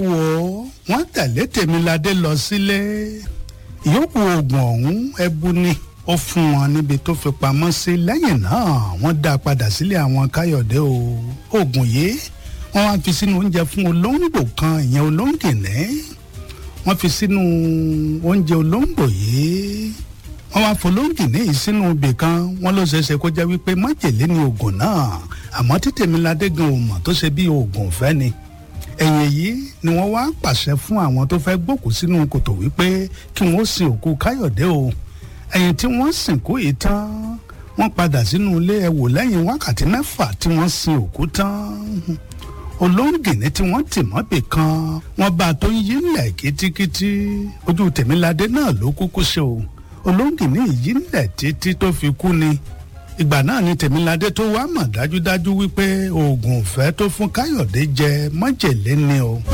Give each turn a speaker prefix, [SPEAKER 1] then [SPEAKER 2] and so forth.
[SPEAKER 1] wò ó wọ́n tẹ̀lé tèmiládé lọ sílé ìyókù oògùn ọ̀hún ẹbu ni ó fún wọn níbi tó fi pamọ́ sí lẹ́yìn náà wọ́n dá a padà sílé àwọn káyọ̀dé o oògùn yìí wọ́n wá fi sínú oúnjẹ fún olóńgbò kan ìyẹn olóńgìní wọ́n fi sínú oúnjẹ olóńgbò yìí wọ́n wá folóńgìní yìí sínú ibì kan wọ́n ló ṣeéṣe kó jẹ́ wípé májèlé ni oògùn náà àmọ́ tí tèmiládé gan ò mọ̀ tó ṣe bí oògùn fẹ́ ni ẹ̀yìn yìí ni wọ́n wá pàṣẹ fún àwọn tó fẹ́ gbòkú sínú kòtò wípé kí wọ́n sin òkú káyọ̀dé o ẹ̀yìn tí wọ́n sìnkú yìí tán wọ́n padà sínú ilé ẹ̀wò lẹ́yìn wákàtí mẹ́fà tí wọ́n sin òkú tán olóńgìní tí wọ́n tì mọ́bì kan wọ́n bá a tó ń yí ńlẹ̀ kítíkítí ojú tèmiládé náà ló kúkú ṣe o olóńgìní yí ńlẹ̀ títí tó fi kú ni ìgbà náà ni tèmiládé tó wá mọ̀ dájúdájú wípé oògùn ìfẹ́ tó fún káyọ̀dé jẹ májèlé ni o.